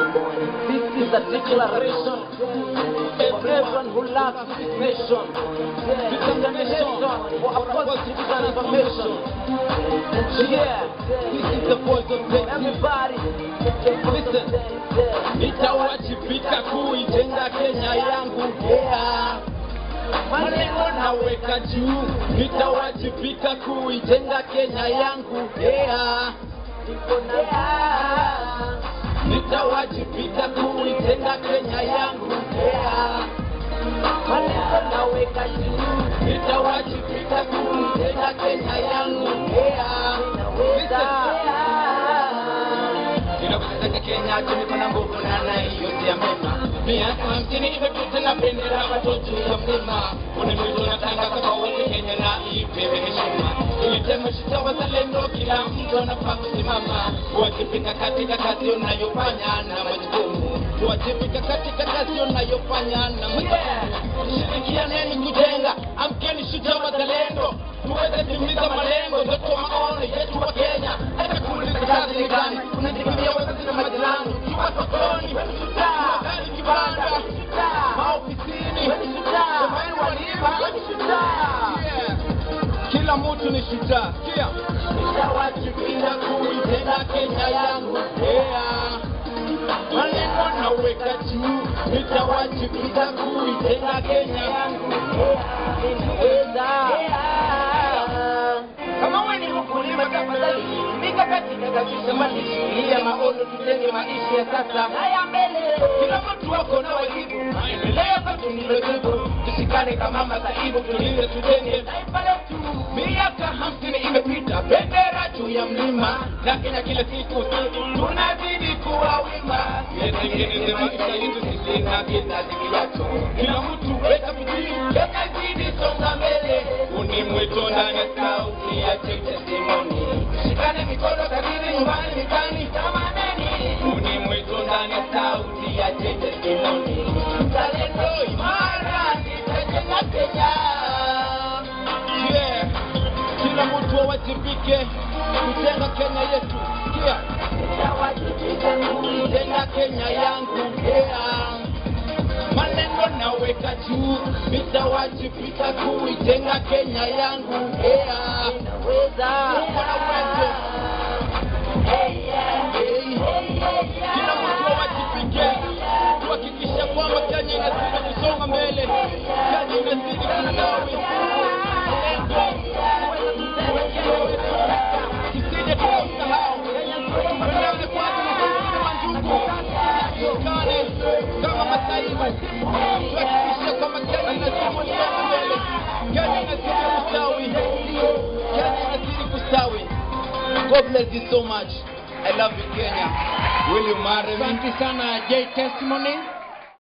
This is a declaration for everyone who loves this nation. Determination for a positive transformation. Yeah, This is the voice of Texas. everybody, Listen. Nitawajibika kuijenga Kenya yangu yeah. Malengo naweka juu, nitawajibika kuijenga Kenya yangu yeah. Nitawajibika kuijenga Kenya yangu yeah. Malengo naweka juu, nitawajibika kuijenga Kenya yangu yeah. Ninapotaka Kenya tumiko na nguvu na na hiyo ya mema. Miaka hamsini imepita na bendera bado juu ya mlima. Unimwito natangaza kwa wote Kenya na ipewe heshima. Tuiteme shida wazalendo, kila mtu anafaa kusimama. Kuwajibika katika kazi unayofanya na majukumu. Kuwajibika katika kazi unayofanya na majukumu. Shirikianeni kujenga, amkeni shujaa wazalendo. Tuweze timiza malengo, ndoto maono yetu wa Kenya. Hata kuuliza kazi ni gani, unajikimbia wazazi na majirani. Kiwa sokoni, kiwa gari kibanda, maofisini, nyumbani walipa. Yeah. Kila mtu ni shujaa. Sikia. Nitawajibika kuijenga Kenya yangu. Yeah. Malengo naweka juu, nitawajibika kuijenga Kenya yangu. Kama wewe ni mkulima tafadhali, tumika katika kabisa malishi ya maono, tujenge maisha ya sasa. Haya mbele, kila mtu wako na wajibu, maendeleo kwetu ni wajibu. Tushikane kama masaibu, tulinde tujenge taifa letu. Miaka hamsini imepita, bendera juu ya mlima, na Kenya kila siku tunazidi kuwa wima. Yetengeneze maisha yetu sisi na kizazi kijacho. Kila mtu weka bidii, Kenya zidi songa mbele. Uni mwito ndani ya sauti ya Check Testimony. Shikane mikono kadiri nyumbani mitani tamaneni. Uni mwito ndani ya sauti ya Check Testimony. Mzalendo imara nitajenga Kenya. Yeah. Kila mtu awajibike kujenga Kenya yetu. Sikia. Kujenga Kenya yangu. Yeah. Malengo naweka juu, nitawajibika kuijenga Kenya yangu. Yeah. Uko na uwezo. Hey. Kila mtu awajibike kuhakikisha kwamba Kenya inazidi kusonga mbele, Kenya inazidi kustawi. Tusije tukasahau. Tuelewane kwanza na sisi kama ndugu, tushikane kama masaibu, tuhakikishe kwamba Kenya inazidi kusonga mbele, Kenya inazidi kustawi, Kenya inazidi kustawi. God bless you so much. I love you Kenya. Will you marry me? Asante sana J Testimony.